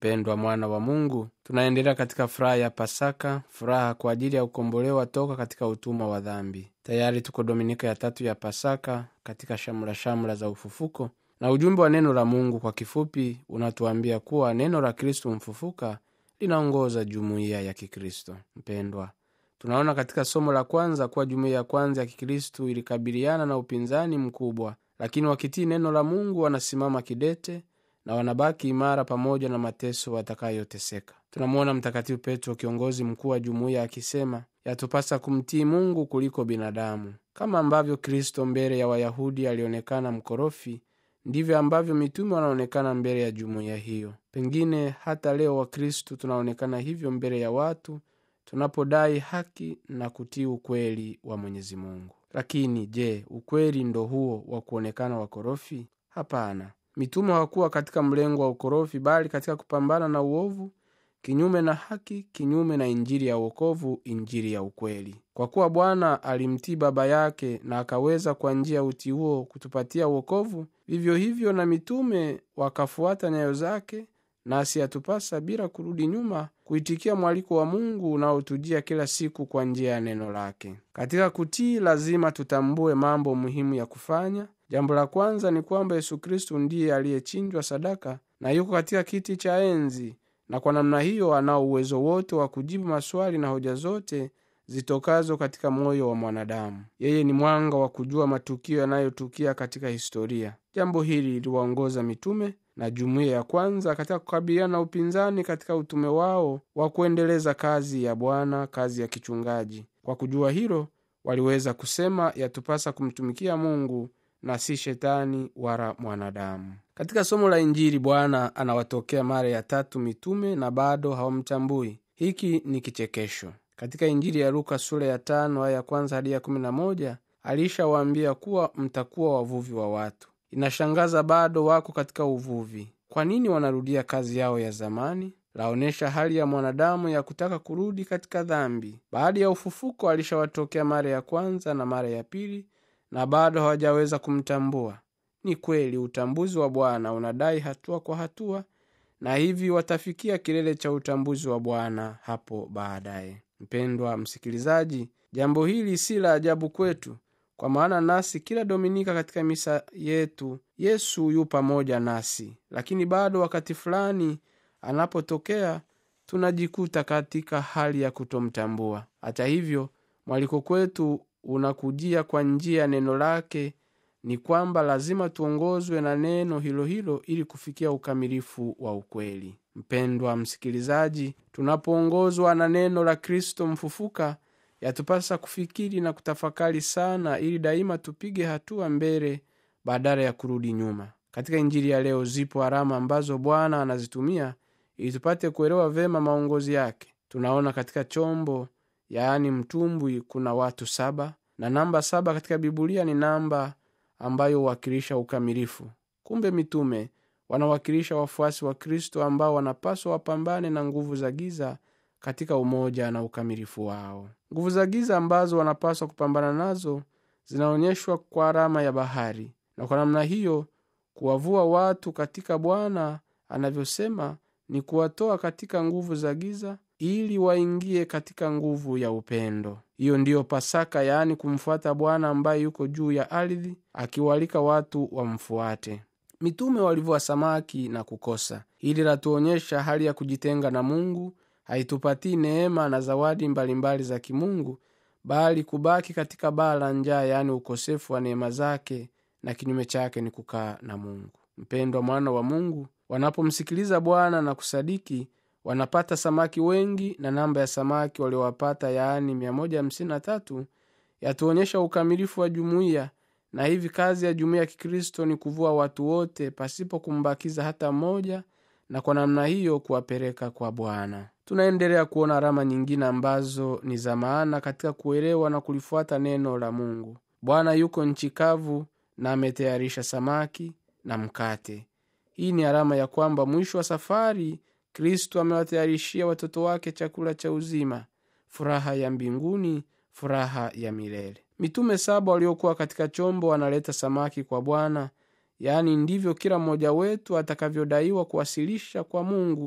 mpendwa mwana wa mungu tunaendelea katika furaha ya pasaka furaha kwa ajili ya kukombolewa toka katika utumwa wa dhambi tayari tuko dominika ya tatu ya pasaka katika shamra shamra za ufufuko na ujumbe wa neno la mungu kwa kifupi unatuambia kuwa neno la kristu mfufuka linaongoza jumuiya ya kikristo mpendwa tunaona katika somo la kwanza kuwa jumuiya ya kwanza ya kikristu ilikabiliana na upinzani mkubwa lakini wakitii neno la mungu wanasimama kidete na wanabaki imara pamoja na mateso watakayoteseka tunamwona mtakatifu petro kiongozi mkuu wa jumuiya akisema yatupasa kumtii mungu kuliko binadamu kama ambavyo kristo mbele ya wayahudi alionekana mkorofi ndivyo ambavyo mitume wanaonekana mbele ya jumuiya hiyo pengine hata leo wakristu tunaonekana hivyo mbele ya watu tunapodai haki na kutii ukweli wa mwenyezi mungu lakini je ukweli ndo huo wa kuonekana wakorofi hapana mitume hawakuwa katika mlengo wa ukorofi bali katika kupambana na uovu kinyume na haki kinyume na injili ya uokovu injili ya ukweli kwa kuwa bwana alimtii baba yake na akaweza kwa njia ya utii huo kutupatia uokovu vivyo hivyo na mitume wakafuata nyayo zake nasi yatupasa bila kurudi nyuma kuitikia mwaliko wa mungu unaotujia kila siku kwa njia ya neno lake katika kutii lazima tutambue mambo muhimu ya kufanya jambo la kwanza ni kwamba yesu kristu ndiye aliyechinjwa sadaka na yuko katika kiti cha enzi na kwa namna hiyo anao uwezo wote wa kujibu maswali na hoja zote zitokazo katika moyo wa mwanadamu yeye ni mwanga wa kujua matukio yanayotukia katika historia jambo hili liliwaongoza mitume na jumuiya ya kwanza katika kukabiliana na upinzani katika utume wao wa kuendeleza kazi ya bwana kazi ya kichungaji kwa kujua hilo waliweza kusema yatupasa kumtumikia mungu na si shetani wala mwanadamu katika somo la injili bwana anawatokea mara ya tatu mitume na bado hawamtambui hiki ni kichekesho katika injili ya luka sura ya tano aya ya kwanza hadi ya kumi na moja alishawaambia kuwa mtakuwa wavuvi wa watu inashangaza bado wako katika uvuvi kwa nini wanarudia kazi yao ya zamani laonyesha hali ya mwanadamu ya kutaka kurudi katika dhambi baada ya ufufuko alishawatokea mara ya kwanza na mara ya pili na bado hawajaweza kumtambua ni kweli utambuzi wa bwana unadai hatua kwa hatua na hivi watafikia kilele cha utambuzi wa bwana hapo baadaye mpendwa msikilizaji jambo hili si la ajabu kwetu kwa maana nasi kila dominika katika misa yetu yesu yu pamoja nasi lakini bado wakati fulani anapotokea tunajikuta katika hali ya kutomtambua hata hivyo mwaliko kwetu unakujia kwa njia ya neno lake ni kwamba lazima tuongozwe na neno hilo hilo ili kufikia ukamilifu wa ukweli mpendwa msikilizaji tunapoongozwa na neno la kristo mfufuka yatupasa kufikiri na kutafakari sana ili daima tupige hatua mbele badala ya kurudi nyuma katika injili ya leo zipo alama ambazo bwana anazitumia ili tupate kuelewa vema maongozi yake tunaona katika chombo yaani mtumbwi kuna watu saba na namba saba katika bibulia ni namba ambayo huwakilisha ukamilifu kumbe mitume wanawakilisha wafuasi wa kristo ambao wanapaswa wapambane na nguvu za giza katika umoja na ukamilifu wao nguvu za giza ambazo wanapaswa kupambana nazo zinaonyeshwa kwa alama ya bahari na kwa namna hiyo kuwavua watu katika bwana anavyosema ni kuwatoa katika nguvu za giza ili waingie katika nguvu ya upendo hiyo ndiyo pasaka yaani kumfuata bwana ambaye yuko juu ya ardhi akiwalika watu wamfuate mitume walivua samaki na kukosa hili latuonyesha hali ya kujitenga na mungu haitupatii neema na zawadi mbalimbali mbali za kimungu bali kubaki katika baa la njaa yaani ukosefu wa neema zake na kinyume chake ni kukaa na mungu mpendwa mwana wa mungu wanapomsikiliza bwana na kusadiki wanapata samaki wengi na namba ya samaki waliowapata yaani 153 yatuonyesha ukamilifu wa jumuiya na hivi kazi ya jumuiya ya kikristo ni kuvua watu wote pasipo kumbakiza hata mmoja na kwa namna hiyo kuwapeleka kwa bwana tunaendelea kuona alama nyingine ambazo ni za maana katika kuelewa na kulifuata neno la mungu bwana yuko nchi kavu na ametayarisha samaki na mkate hii ni alama ya kwamba mwisho wa safari kristo amewatayarishia watoto wake chakula cha uzima furaha ya mbinguni furaha ya milele mitume saba waliokuwa katika chombo wanaleta samaki kwa bwana yaani ndivyo kila mmoja wetu atakavyodaiwa kuwasilisha kwa mungu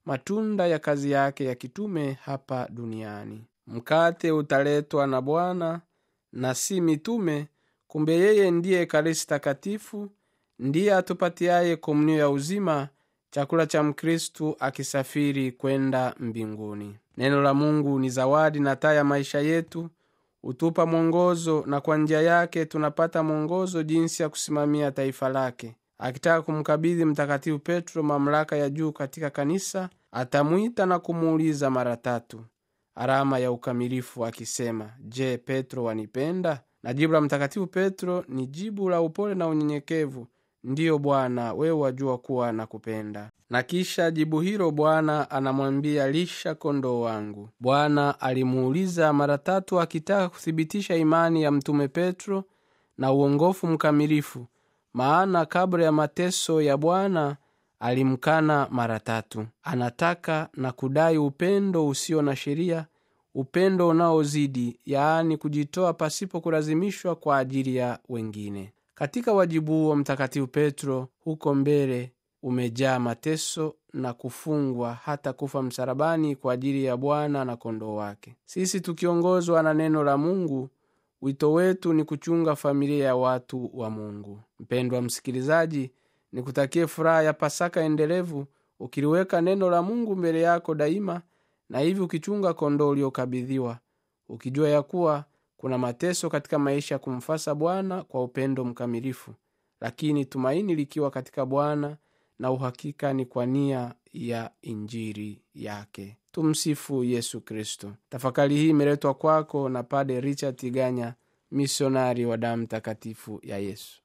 matunda ya kazi yake ya kitume hapa duniani mkate utaletwa na bwana na si mitume kumbe yeye ndiye ekaristi takatifu ndiye atupatiaye komunio ya uzima chakula cha mkristu akisafiri kwenda mbinguni neno la mungu ni zawadi na taa ya maisha yetu hutupa mwongozo na kwa njia yake tunapata mwongozo jinsi ya kusimamia taifa lake akitaka kumkabidhi mtakatifu petro mamlaka ya juu katika kanisa atamwita na kumuuliza mara tatu alama ya ukamilifu akisema je petro wanipenda na jibu la mtakatifu petro ni jibu la upole na unyenyekevu ndiyo bwana wewe wajua kuwa na kupenda na kisha jibu hilo bwana anamwambia lisha kondoo wangu bwana alimuuliza mara tatu akitaka kuthibitisha imani ya mtume petro na uongofu mkamilifu maana kabla ya mateso ya bwana alimkana mara tatu anataka na kudai upendo usio na sheria upendo unaozidi yaani kujitoa pasipo kulazimishwa kwa ajili ya wengine katika wajibu huo mtakatifu petro huko mbele umejaa mateso na kufungwa hata kufa msalabani kwa ajili ya bwana na kondoo wake sisi tukiongozwa na neno la mungu wito wetu ni kuchunga familia ya watu wa mungu mpendwa msikilizaji nikutakie furaha ya pasaka endelevu ukiliweka neno la mungu mbele yako daima na hivi ukichunga kondoo uliokabidhiwa ukijua ya kuwa kuna mateso katika maisha ya kumfasa bwana kwa upendo mkamilifu lakini tumaini likiwa katika bwana na uhakika ni kwa nia ya injiri yake tumsifu yesu kristo tafakari hii imeletwa kwako na pade richard tiganya misionari wa damu takatifu ya yesu